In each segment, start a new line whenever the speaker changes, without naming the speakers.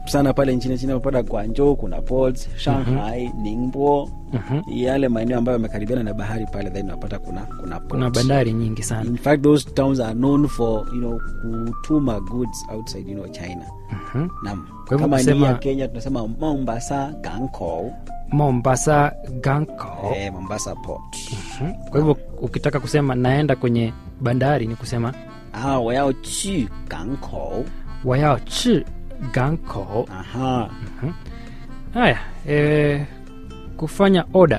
sana pale nchini China unapata Guangzhou kuna ports, Shanghai, Ningbo,
Mhm.
yale maeneo ambayo yamekaribiana na bahari pale then unapata kuna kuna ports.
kuna bandari nyingi sana
In fact those towns are known for you know kutuma goods outside you know China.
Mhm.
Naam.
Kwa hivyo
Kama ni
kusema-
ya Kenya tunasema Mombasa Gangkou,
mombasa ganko
eh, Mombasa port.
Mhm. kwa hivyo ukitaka kusema naenda kwenye bandari ni kusema
啊，我要去港口。
wayao chi ganko
啊哈，
haya e, kufanya oda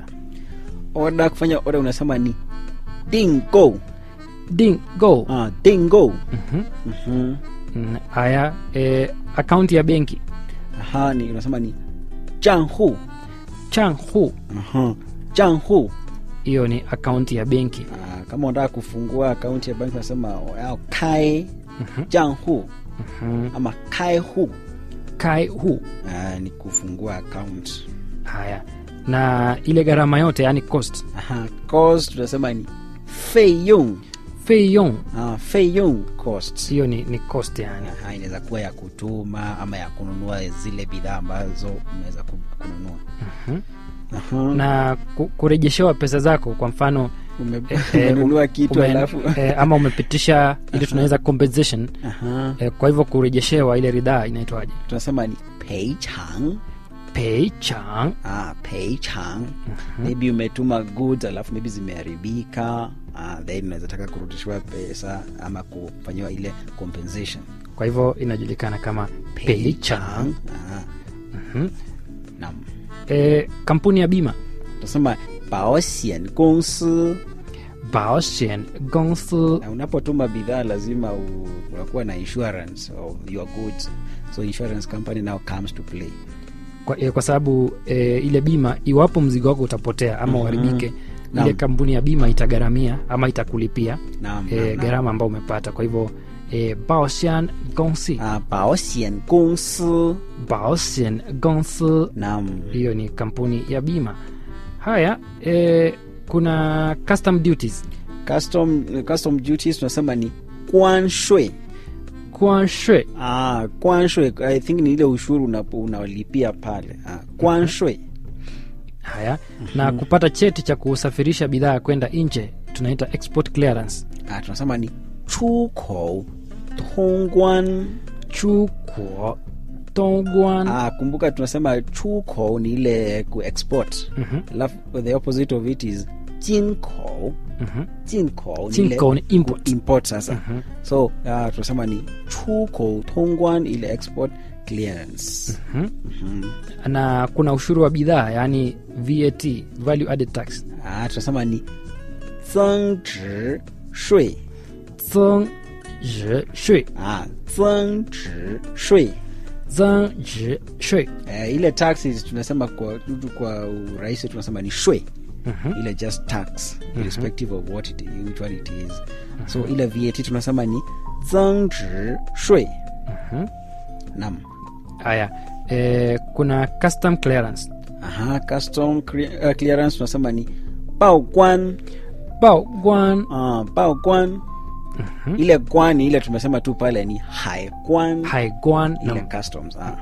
oda kufanya oda unasema ni 订购
ding go
啊，订购。
Mhm.
Mhm.
Mm, haya e, akaunti ya benki
Aha, ni unasema ni 账户。
chang hu
Aha, 账户。
hiyo ni akaunti ya benki
Ah, kama unataka kufungua akaunti ya banki unasema 我要开账户
Mhm.
ama 开户
kai hu
ah, ni kufungua account.
haya na ile gharama yote yani cost
Aha, cost tunasema ni 费用
feyong
ah, 费用 cost.
hiyo ni, ni cost yani
Aha, inaweza kuwa ya kutuma ama ya kununua zile bidhaa ambazo umeweza ku- kununua
Mhm.
Aha.
na ku, kurejeshewa pesa zako kwa mfano
Ume-
eh, eh,
umenunua kitu
ume-
alafu
eh, ama umepitisha ile tunaweza compensation
Aha.
eh, kwa hivyo kurejeshewa ile ridhaa inaitwaje
tunasema ni peichang
pay chang
ah, peichang maybe umetuma goods alafu maybe zimeharibika ah, then unaweza taka kurudishiwa pesa ama kufanyiwa ile compensation
kwa hivyo inajulikana kama pay chang
ah,
Mhm.
naam
eh, kampuni ya bima
tunasema 保险公司
baoshen gongsu
na unapotuma bidhaa lazima u- unakuwa na insurance of your goods so insurance company now comes to play
kwa, eh, kwa sababu eh, ile bima iwapo mzigo wako utapotea ama
Mhm.
uharibike ile
Naam.
kampuni ya bima itagharamia ama itakulipia
naam
eh,
naam, naam.
gharama ambao umepata kwa hivyo eh, baoshan gongsi
ah, 保险公司
baoshen gongsi
naam
hiyo ni kampuni ya bima haya eh, kuna custom duties
custom, custom duties tunasema ni 关税
kwanshe
ah, 关税 i think ni ile ushuru unapo- unaolipia pale ah, 关税
haya na kupata cheti cha kusafirisha bidhaa kwenda nje tunaita export clearance
ah, tunasema ni 出口通关
chukuo tongwan
ah, kumbuka tunasema 出口 ni ile kuexport
Mhm,
alafu the opposite of it is 进口
mhm.
进口ni ile
Jinko ni import
import sasa
Mhm.
so uh, tunasema ni 出口通关 ile export clearance
Mhm.
Mhm.
na kuna ushuru wa bidhaa yaani vat value added tax
ah, tunasema ni 增值税
zeng zhi shui
ah, 增值税
zeng zhi shui
eh, ile taxes tunasema kwa kwa urahisi tunasema ni shwe
Mhm.
ile just tax irrespective of what it, which one it is so ile vat tunasema ni 增值税
Mhm.
nam
haya e, kuna custom clearance
aha custom cre- uh, clearance tunasema ni 报关
bao guan
uh, 报关 ile kwani ile tumesema tu pale ni 海关
haiguan
ile
na
customs ah.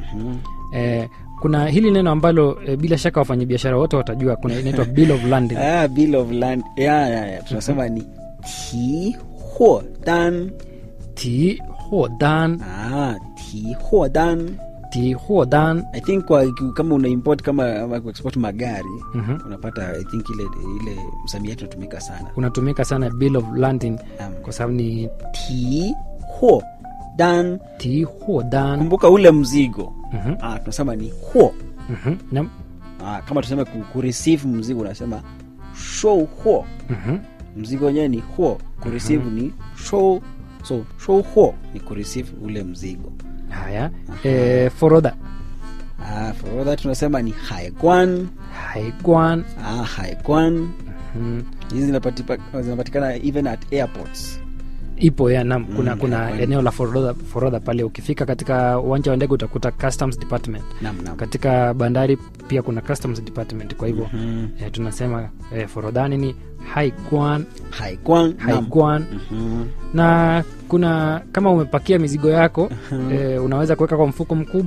e, kuna hili neno ambalo e, bila shaka wafanyabiashara wote watajua kuna inaitwa bill of landing
ah, bill of land ya, ya, ya. tunasema ni 提货单
ti hodan
ah, 提货单
ti hodan
i think kwa, kama una import kama ama kuexport magari
Mhm.
unapata i think ile ile msamiati unatumika sana
unatumika sana bill of landing
Naam.
kwa sababu ni
提货单
ti hodan
kumbuka ule mzigo
Mhm.
ah, tunasema ni huo
Mhm. na
ah, kama tuseme ku, kureceive mzigo unasema show huo
mhm.
mzigo wenyewe ni huo kureceive ni show so show huo ni kureceive ule mzigo
haya e, forodha
ah, for that tunasema ni haikwan
haiguan
ah, haikwan
Mhm.
hizi zinapatipa- zinapatikana even at airports
ipo ya nam kuna,
Mm,
kuna
haiguan.
eneo la forodha, forodha pale ukifika katika uwanja wa ndege utakuta customs department
nam nam
katika bandari pia kuna customs department kwa hivyo
Mhm.
eh, tunasema eh, forodhani ni haiguan
haikwan nam
haiguan
Mhm.
na kuna kama umepakia mizigo yako eh, unaweza kuweka kwa mfuko mkubwa